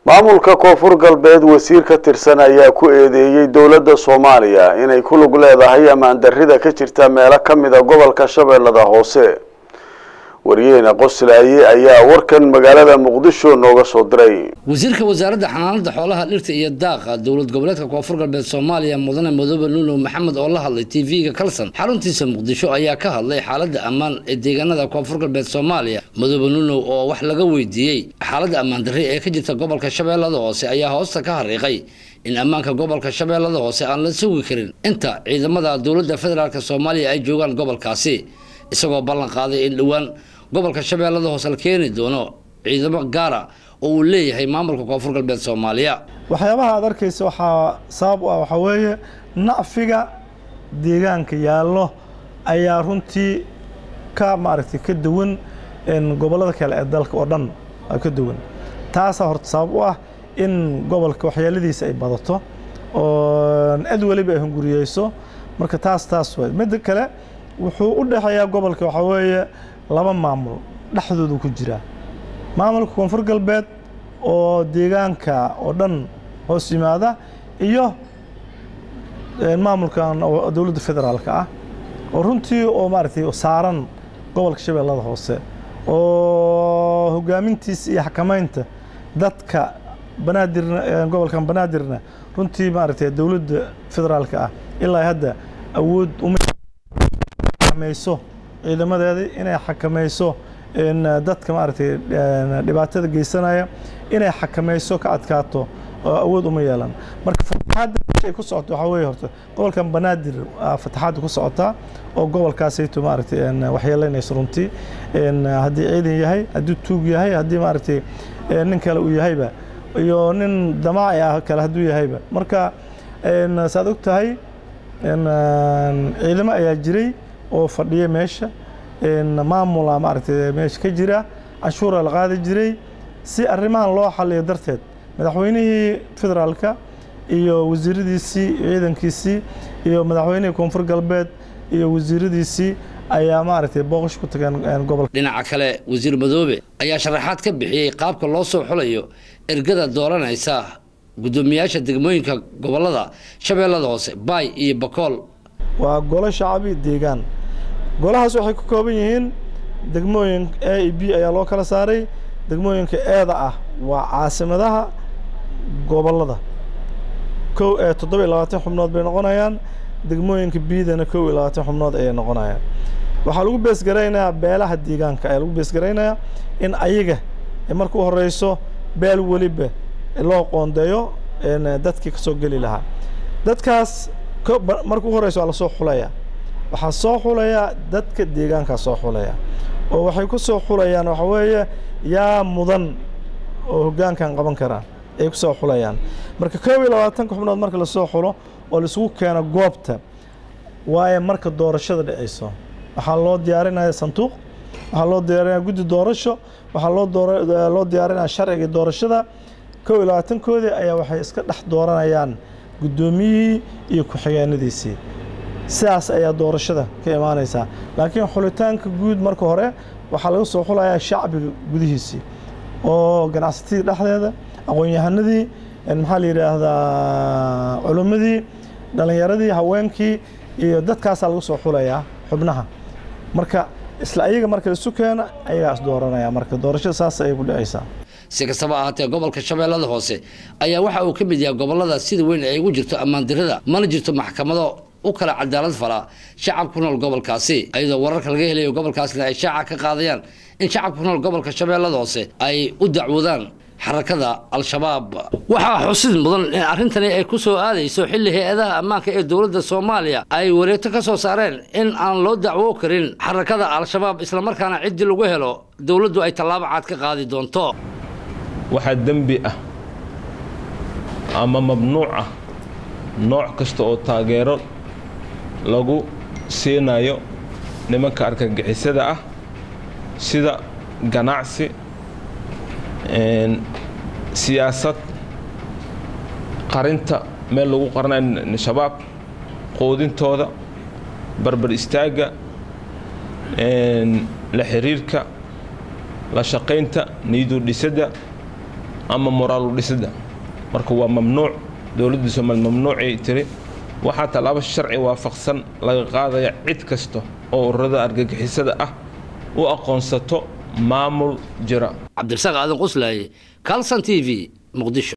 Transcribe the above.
maamulka koonfur galbeed wasiir ka tirsan ayaa ku eedeeyey dowladda soomaaliya inay ku lug leedahay ammaan darrida ka jirta meelo ka mida gobolka shabeellada hoose wariyaheena qoslaaye ayaa warkan magaalada muqdisho nooga soo diray wasiirka wasaaradda xanaanada xoolaha dhirta iyo daaqa dowlad goboleedka koonfur galbeed soomaaliya mudane madoobe nuulow maxamed oo la hadlay tv-ga kalson xaruntiisa muqdisho ayaa ka hadlay xaaladda ammaan ee deegaanada koonfur galbeed soomaaliya madoobe nuulow oo wax laga weydiiyey xaaladda ammaan darri ee ka jirta gobolka shabeellada hoose ayaa hoosta ka hariiqay in ammaanka gobolka shabeellada hoose aan la sugi karin inta ciidamada dowladda federaalk soomaaliya ay joogaan gobolkaasi isagoo ballan qaaday in dhowaan gobolka shabeellada hoose la keeni doono ciidamo gaara oo uu leeyahay maamulka koonfur galbeed soomaaliya waxyaabaha aad arkaysa waxaa sabab u ah waxaa weeye nacfiga deegaanka yaallo ayaa runtii ka maaragtay ka duwan gobollada kale ee dalka oo dhan ka duwan taasaa horta sabab u ah in gobolka waxyeeladiisa ay badato oo cid weliba ay hunguriyeyso marka taas taas way midda kale wuxuu u dhexeeyaa gobolka waxaa weeye laba maamul dhexdoodu ku jira maamulka koonfur galbeed oo deegaanka oo dhan hoos yimaada iyo maamulkan dowladda federaalka ah oo runtii oo maaragtay saaran gobolka shabeellada hoose oo hogaamintiisa iyo xakamaynta dadka banaadirna gobolkan banaadirna runtii maaragtay dowladda federaalka ah ilaa hadda awood uma xakamayso ciidamadeedii inay xakamayso dadka maaragtay dhibaatada geysanaya inay xakamayso ka adkaato oo awood uma yeelan marka fataxaadda ay ku socoto waxaa weeye horta gobolkan banaadir fataxaadda ku socotaa oo gobolkaasayto maaragtay waxyeelaynayso runtii haddii ciidan yahay haddii tuug yahay haddii maaragtay nin kale uu yahayba iyo nin damaaci ah kale hadduu yahayba marka saad og tahay ciidamo ayaa jiray oo fadhiya meesha maamula maaragtay meesha ka jira canshuura la qaadi jiray si arrimahan loo xaliyo darteed madaxweynihii federaalka iyo wasiiradiisii ciidankiisii iyo madaxweynihii koonfur galbeed iyo wasiiradiisii ayaa maaragtay booqash ku tageen gobolka dhinaca kale wasiir madoobe ayaa sharaxaad ka bixiyey qaabka loo soo xulayo ergada dooranaysa guddoomiyaasha degmooyinka gobolada shabeellada hoose baay iyo bakool waa golo shacabi deegaan golahaas waxay ku kooban yihiin degmooyin a e b ayaa loo kala saaray degmooyinka eeda ah waa caasimadaha gobollada kow ee toddoba iyo labaatan xubnood bay noqonayaan degmooyinka biidana kow iyo labaatan xubnood ayay noqonayaan waxaa lagu beesgaraynayaa beelaha deegaanka ayaa lagu beesgaraynayaa in ayaga marka u horeyso beel weliba loo qoondeeyo dadkii ka soo geli lahaa dadkaas marka u horeyso waa lasoo xulaya waxaa soo xulaya dadka deegaankaa soo xulaya oo waxay ku soo xulayaan waxa weeye yaa mudan oo hoggaankan qaban karaan ay ku soo xulayaan marka koob iyo labaatanka xubnood marka lasoo xulo oo laisugu keeno goobta waayo marka doorashada dhacayso waxaa loo diyaarinaya sanduuq waxaa loo diyaarinaya guddi doorasho waxaa loo loo diyaarinaya sharciga doorashada koob iyo labaatankoodii ayaa waxay iska dhex dooranayaan guddoomiyihii iyo ku-xigeenadiisii sidaas ayaa doorashada ka imaanaysaa laakiin xulitaanka guud marka hore waxaa laga soo xulayaa shacbiga gudihiisii oo ganacsatadii dhexdeeda aqoon-yahanadii maxaa la yidhaahdaa culimmadii dhallinyaradii haweenkii iyo dadkaasaa laga soo xulayaa xubnaha marka isla ayaga marka isu keena ayagaas dooranaya marka doorashada saas ayay ku dhacaysaa si kastaba ahaatee gobolka shabeellada hoose ayaa waxa uu ka mid yahay gobolada sida weyn ay ugu jirto ammaan dirada mana jirto maxkamado u kala cadaalad fala shacab ku nool gobolkaasi iyadoo wararka laga helayo gobolkaasna ay shaaca ka qaadayaan in shacab ku nool gobolka shabeellada hoose ay u dacwoodaan xarakada al-shabaab waxaa xusid mudan in arrintani ay ku soo aadayso xilli hay-adaha ammaanka ee dowladda soomaaliya ay wareegto ka soo saareen in aan loo dacwo karin xarakada al-shabaab islamarkaana ciddii lagu helo dowladdu ay tallaabo cad ka qaadi doonto waxaa dembi ah ama mamnuuc ah nooc kasta oo taageero lagu siinayo nimanka argagixisada ah sida ganacsi siyaasad qarinta meel lagu qaranayo shabaab quudintooda barbar istaagga la xiriirka la shaqaynta niidu dhisadda ama moraalu dhisida marka waa mamnuuc dowladda soomaaliya mamnuucay tiri waxaa tallaabo sharci waafaqsan laga qaadaya cid kasta oo ururada argagixisada ah u aqoonsato maamul jira cabdirasaaq aadan qoslaaye calson t v muqdisho